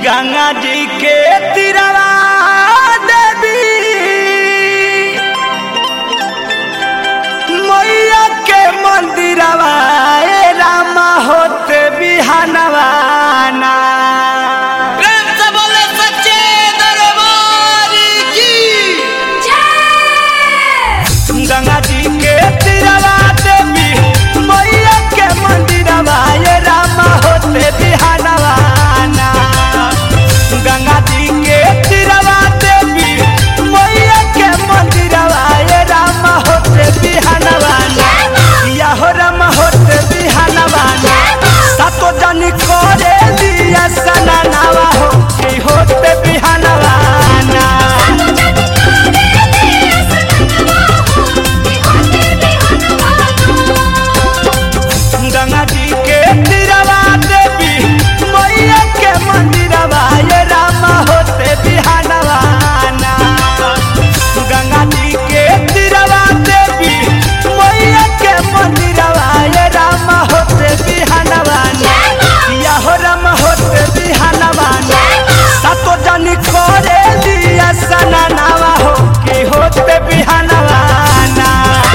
गंगा जी के तिरवा देवी मैया के मंदिरवा ए रामा होते बिहानवाना प्रेम से बोले सच्चे दरबार की गंगा जी के तिरवा देवी मैया के मंदिरवा ए रामा होते बिहानवाना गंगा जी के तिरवा देवी मैया के मंदिरवा ए रामा होते बिहानवाना या हो रामा होते बिहानवाना सातो जानी करे दिया सनानावा हो की होते बिहानवाना गंगा जी के तिरवा देवी मैया के मंदिरवा ये रामा होते बिहानवाना गंगा जी के तिरवा देवी मैया के मंदिरवा ये रामा होते बिहानवाना या हो रामा होते बिहानवाना सातो जानी करे दिया सनानावा हो की होते बिहानवाना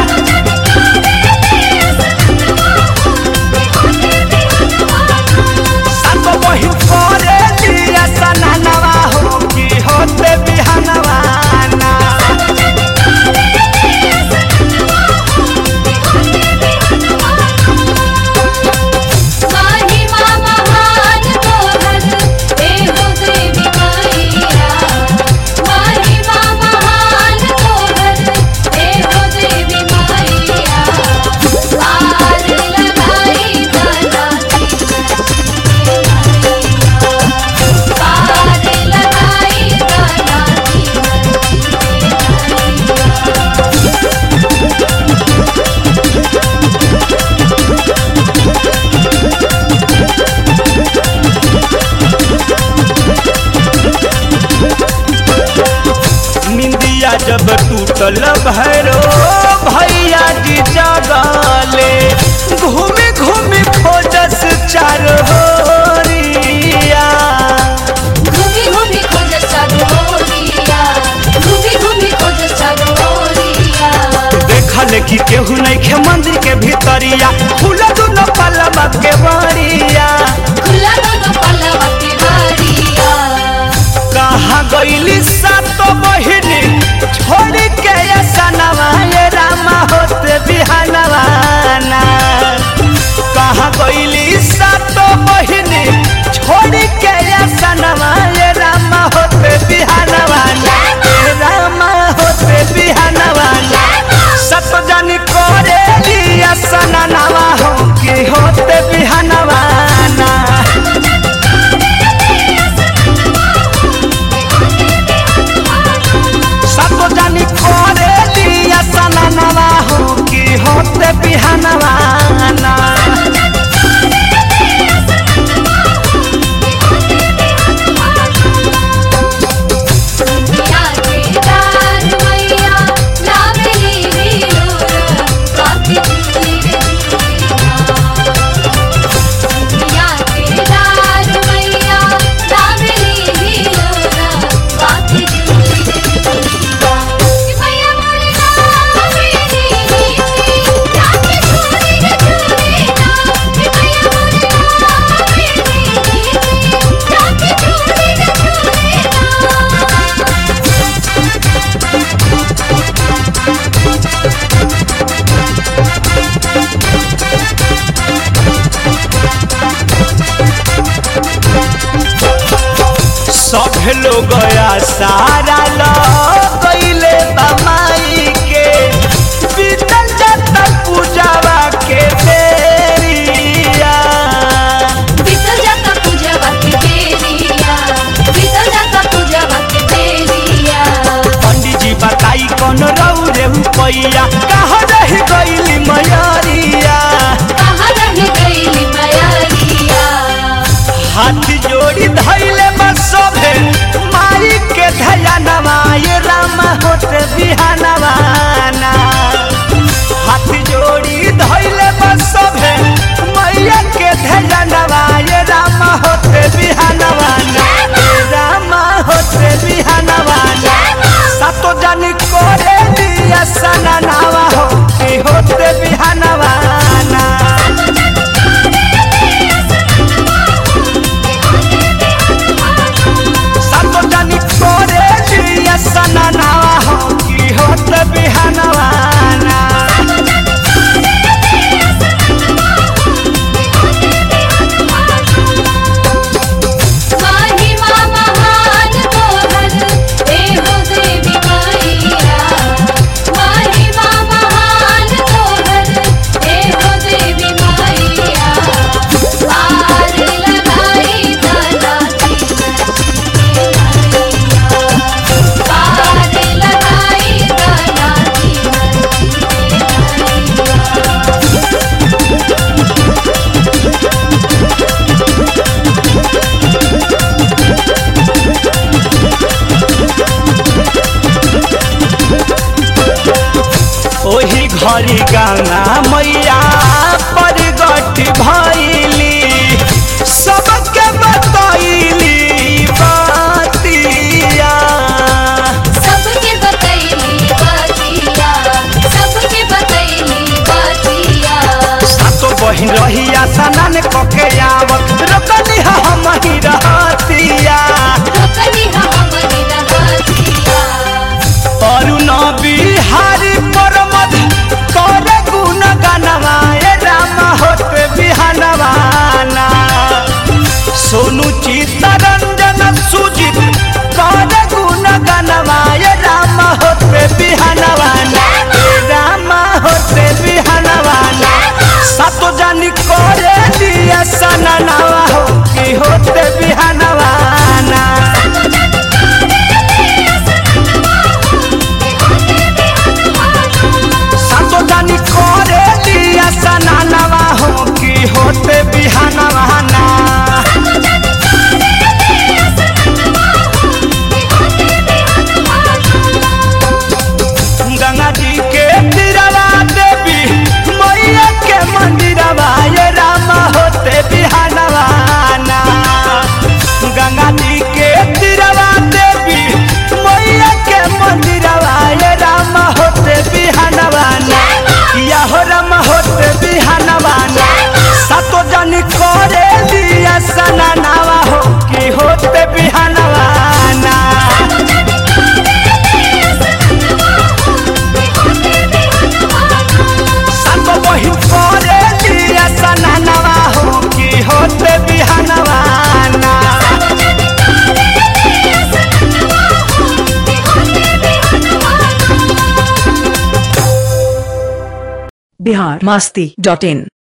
सातो बहिन करे दिया सनानावा हो की होते बिहानवाना महिमा महान तोहर देहो देवी मैया महिमा महान तोहर देहो देवी मैया पार लगाई दनाती पार लगाई दनाती निंदिया जब टूटल भैरो भैया जी जगले घूमी घूमी खोजस चार होरिया घूमी घूमी खोज सरोरिया घूमी घूमी खोज सरोरिया देखल कि केहू नहीं खे मंदिर के भीतरिया फूल दुनो पलवा के बरिया खुला दोनों पल्लवा के बारिया कहाँ गईली सातो बहिनी छोड़ के सनवा ये रामा होते बिहानवाना कहाँ गईली सातो बहिनी छोड़ के सनवा ये रामा होते बिहानवाना ये रामा होते बिहानवाना सत जानी करे लिया सननावा हो कि होते बिहानवाना सब जानी करे लिया सननवा हो कि होते बिहानवाना दुनिया के दार मैया लावेली वीरोर काफी जीरे दुनिया के दार मैया लावेली वीरोर काफी जीरे मैया मोरे लावेली वीरोर काफी जीरे मैया मोरे लावेली वीरोर काफी जीरे सब लोग सारा लगैले बमाई के बीतल जाता पूजावा के बेरिया बीतल जाता पूजवा के बेरिया बीतल जाता पूजवा के बेरिया पंडित जी बताई कौन रहू रे पैया कहाँ रह गईली मयरिया कहाँ रह गईली मयरिया हाथ जोड़ी धैले बसोभे माई के धैया ये रामा होते बिहानवाना हाथ जोड़ी धैले बसोभे मैया के धैया ये रामा होते बिहानवाना हरि गंगा मैया परगट भैली सबके बतैली बातिया सबके बतैली बतिया सबके बतैली बतिया सातो बहिन रहिया सनन कके आवत रोकली हम ही रहतिया रोकली हमरी रहतिया अरुण बिहारी परमद कर गुण गनवाए राम होते बिहनवाना सोनू चित्तरंजन सुजित कर गुण गनवाए राम होते बिहनवाना ए राम होते बिहनवाना सातो जानी करे दिया सननावा हो कि होते बिहनवाना सातो जानी करे दिया सननावा हो कि होते बिहनवाना गंगा जी के तीरवा देवी मैया के मंदिरवा ये राम होते बिहानवाना गंगा जी के तीरवा देवी मैया के मंदिरवा ये राम होते बिहानवाना या हो राम होते बिहानवाना सातो जन करे दिया सनानावा हो कि होते बिहानवाना सातो बहिन करे दिया सनानावा हो कि होते बिहानवाना बिहार मास्ती डॉट इन